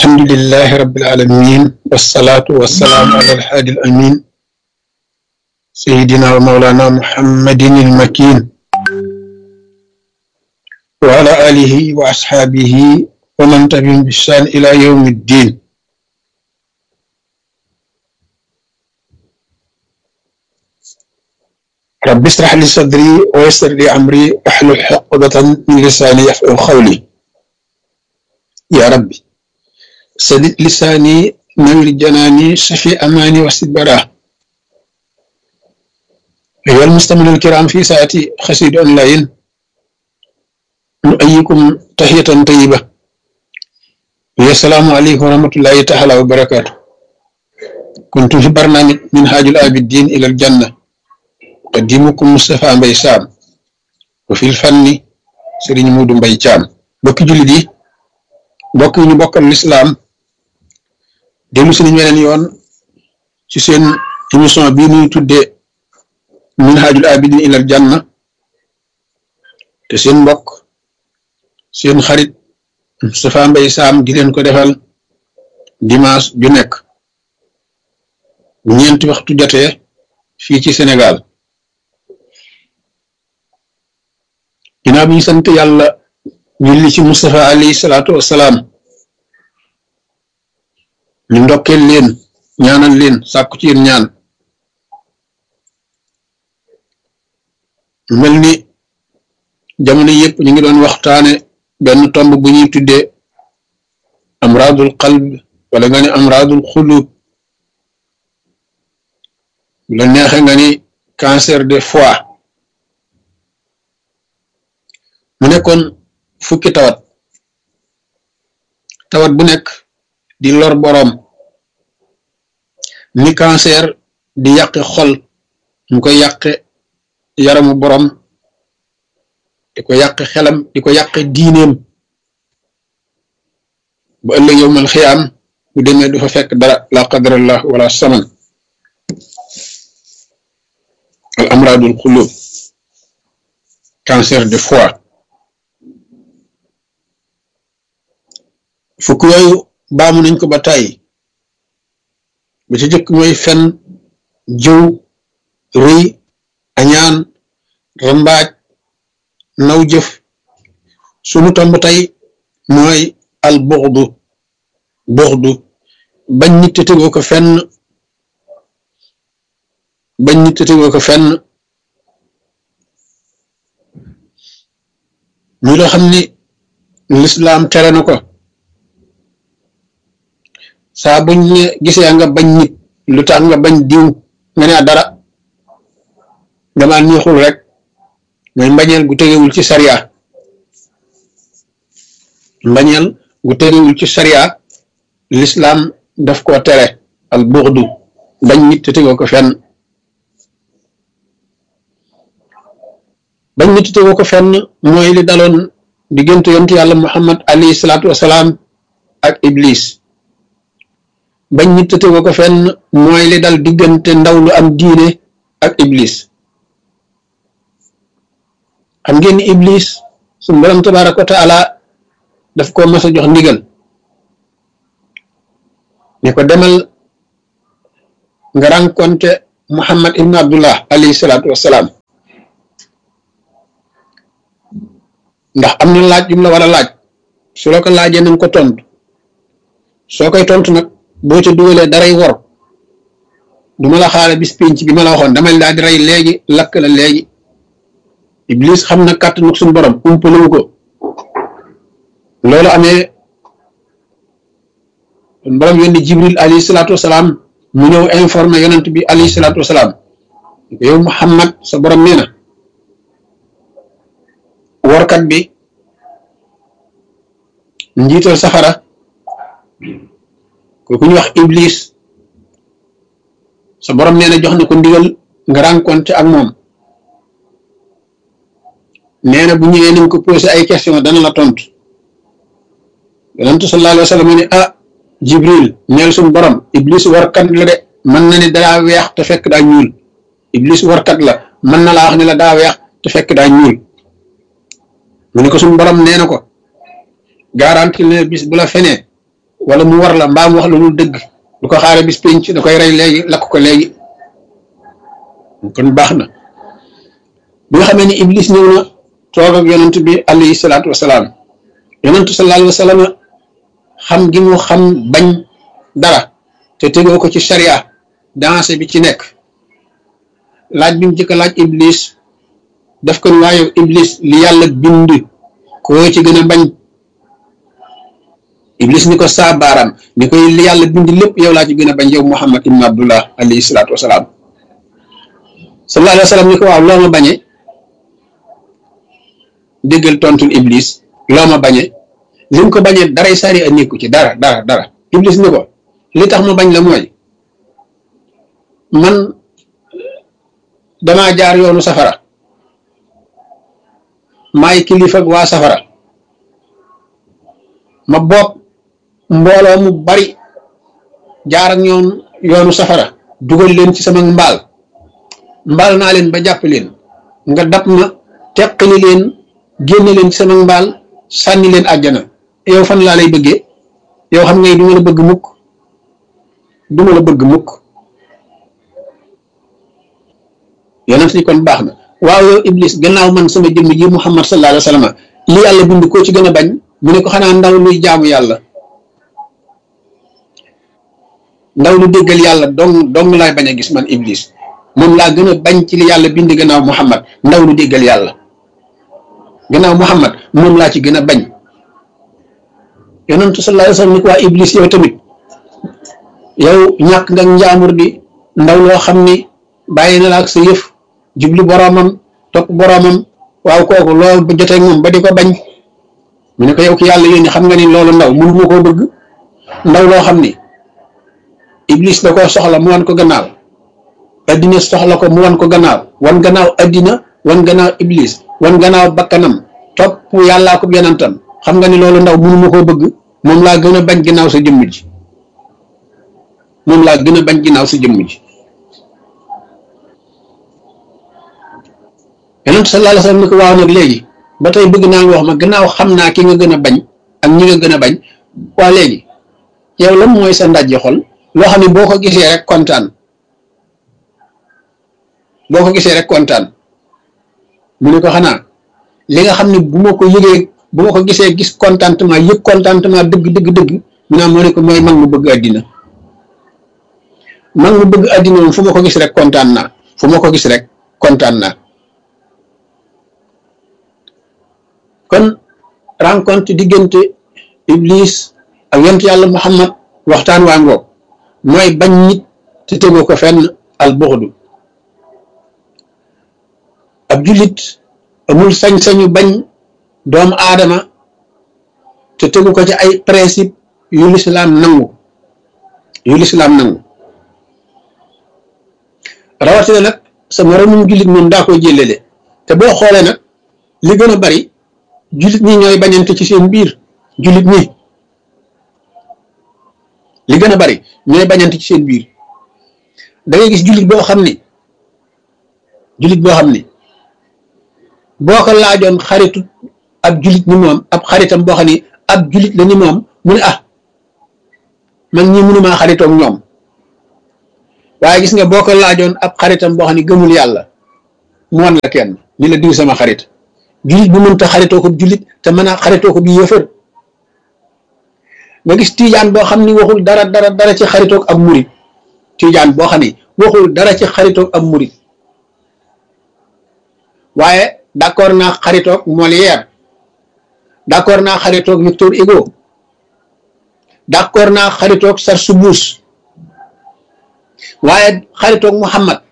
الحمد لله رب العالمين والصلاة والسلام على الحادي الأمين سيدنا ومولانا محمد المكين وعلى آله وأصحابه ومن تبعهم بإحسان إلى يوم الدين رب اشرح لي صدري ويسر لي أمري واحلل عقدة من لساني يفقهوا قولي يا ربي سدد لساني نور جناني شفي أماني وسد براه أيها المستمعون الكرام في ساعتي خسيد أونلاين نؤيكم تحية طيبة يا السلام عليكم ورحمة الله تعالى وبركاته كنت في برنامج منهاج العابدين إلى الجنة قديمكم مصطفى مباي سام وفي الفن سيرين مودو مباي تيام بوكي جولي دي بوكي ñu bokkal l'islam delu suñu weneen yoon ci seen émission bii ñuy tuddee minhajul abidin ilal janna te seen mbokk seen xarit Moustapha Mbaye Sam di leen ko defal dimanche ju nekk bu ñeenti waxtu jotee fii ci Sénégal ginnaaw bi ñu sant yàlla julli ci Moustapha alayhi salaatu wassalaam ñu ndokkeel leen ñaanal leen sàkku ci yéen ñaan mel ni jamono yëpp ñu ngi doon waxtaane benn tomb bu ñuy tuddee amradul qalb wala nga ni amradul xulub bu la neexe nga ni cancer de foie mu nekkoon fukki tawat tawat bu nekk di lor boroom ni cancer di yàqe xol mu koy yàqe yaramu boroom di ko yàqe xelam di ko yàqe diineem bu ëllëg yowmal xiyaam bu demee du fa fekk dara la qadarallah wala saman al amradul xulub cancer de foie fukk yooyu baamu nañ ko ba tàyyi ba ci jëkk mooy fen jëw rëy añaan rambaaj naw jëf sunu tomb tey mooy al buxdu buxdu bañ nit te tegoo ko fenn bañ nit te tegoo ko fenn muy loo xam ni lislaam tere na ko saa buñ ne gisee nga bañ nit lu tax nga bañ diw nga ne dara dama neexul rek mooy mbañeel gu tegewul ci sariya mbañeel gu tegewul ci sariya lislaam daf ko tere al buxdu bañ nit te tegoo ko fenn bañ nit te tegoo ko fenn mooy li daloon diggante yontu yàlla muhammad alayhi salaatu wasalaam ak iblis bañ nit te tegoo ko fenn mooy li dal diggante ndaw lu am diine ak iblis xam ngeen ni iblis suñu borom tabaraka wa taala daf ko mas a jox ndigal ne ko demal nga rencontre muhammad ibn abdullah alayhi salaatu wassalaam ndax am na laaj yu mu la war a laaj su la ko laajee nañ ko tontu soo koy tontu nag boo ca dugalee daray wor du ma la xaale bis pénc bi ma la waxoon damay daal di rey léegi lakk la léegi iblis xam na kàttanu suñu borom umpalewu ko loolu amee suñu borom yónni jibril alayhi salaatu wasalaam mu ñëw informé yonent bi alayhi salaatu wasalaam yow muhammad sa borom nee na workat bi njiital safara kooku ñu wax iblis sa borom nee na jox na ko ndigal nga rencontré ak moom nee na bu ñëwee nañ ko posé ay question dana la tontu yonentu sallallahu alayhi wa sallam ne ah jibril neel suñu borom iblis warkat la de mën na ne daa weex te fekk daa ñuul iblis warkat la mën na laa wax ne la daa weex te fekk daa ñuul mu ne ko suñu borom nee na ko garanti ne bis bu la fenee wala mu war la mbaa mu wax la lu dëgg du ko xaare bis penc da koy rey léegi lakk ko léegi kon baax na bi nga xamee ni iblis ñëw na toog ak yonent bi alayhi salaatu wasalaam yonentu sallallahu alayhi wa sallam xam gi mu xam bañ dara te tegoo ko ci sharia dansé bi ci nekk laaj bi mu jëkk laaj iblis daf ko waaye iblis li yàlla bind koo ci gën a bañ iblis ni ko saa baaraam ni koy li yàlla bind lépp yow laa ci gën a bañ yow muhammad ibn abdullah alayhi salaatu wasalaam sallallahu alayhi wa sallam ni ko waaw loo ma bañe déggal tontul iblis loo ma bañe li mu ko bañee daray sari a nekku ci dara dara dara iblis ni ko li tax mu bañ la mooy man damaa jaar yoonu safara maay kilifa ak waa safara ma bopp mbooloo mu bari jaar ak ñoom yoonu safara dugal leen ci sama mbaal mbaal naa leen ba jàpp leen nga dab ma teqali leen génne leen ci sama mbaal sànni leen àjjana yow fan laa lay bëggee yow xam ngay du ma la bëgg mukk du ma la bëgg mukk yonent ni kon baax na waaw yow iblis gannaaw man sama jëmm ji muhammad sallallahu alayhi wa sallam li yàlla bind koo ci gën a bañ mu ne ko xanaa ndaw luy jaamu yàlla ndaw lu déggal yàlla dong dong laay bañ a gis man iblis moom laa gën a bañ ci li yàlla bind gannaaw muhammad ndaw lu déggal yàlla gannaaw muhammad moom laa ci gën a bañ yonentu sallallahu alayhi wa sallam ni ko waa iblis yow tamit yow ñàkk nga njaamur di ndaw loo xam ni bàyyi na la ak sa yëf jubli boroomam topp boroomam waaw kooku loolu ba jotee moom ba di ko bañ mu ne ko yow ki yàlla yónni xam nga ni loolu ndaw mënu ma koo bëgg ndaw loo xam ni iblis da koo soxla mu wan ko gannaaw addina soxla ko mu wan ko gannaaw wan gannaaw addina wan gannaaw iblis wan gannaaw bakkanam topp yàllaa ko yonentam xam nga ni loolu ndaw mënu ma koo bëgg moom laa gën a bañ ginnaaw sa jëmm ji moom laa gën a bañ ginnaaw sa jëmm ji yonent sallallahu alayhi wasallam ni ko waaw nag léegi ba tey bëgg naa nga wax ma gannaaw xam naa ki nga gën a bañ ak ñi nga gën a bañ waa léegi yow lan mooy sa ndajji xol loo xam ne boo ko gisee rek kontaan boo ko gisee rek kontaan mu ne ko xanaa li nga xam ne bu ma ko yëgee bu ma ko gisee gis contentement yëg contentement dëgg dëgg dëgg mu naa moo ne ko mooy mag mu bëgg àddina mag mu bëgg àddina moom fu ma ko gis rek kontaan naa fu ma ko gis rek kontaan naa kon rencontre diggante iblis ak yont yàlla muhammad waxtaan waa ngoog mooy bañ nit te tegoo ko fenn al buxdu ab jullit amul sañ-sañu bañ doomu aadama te tegu ko ci ay principe yu lislaam nangu yu lislaam nangu rawatina nag sa moroomum jullit moom daa koy jëlele te boo xoolee nag li gën a bari jullit ñi ñooy bañante ci seen biir jullit ñi li gën a bari ñooy bañante ci seen biir da ngay gis jullit boo xam ni jullit boo xam ni boo ko laajoon xaritu ab jullit ni moom ab xaritam boo xam ni ab jullit la ni moom mu ne ah man ñi mënumaa xaritoog ñoom waaye gis nga boo ko laajoon ab xaritam boo xam ni gëmul yàlla mu wan la kenn ni la diw sama xarit jullit bu mënta xaritoo ko jullit te mën a xaritoo ko bi yëfër nga gis tiijaan boo xam ni waxul dara dara dara ci xaritoog ab murit tiijaan boo xam ni waxul dara ci xaritoog ab murit waaye d'accord naa xaritoog Molière d'accord naa xaritoog Victor Hugo d'accord naa xaritoog Sarsoubouz waaye xaritoog Muhammad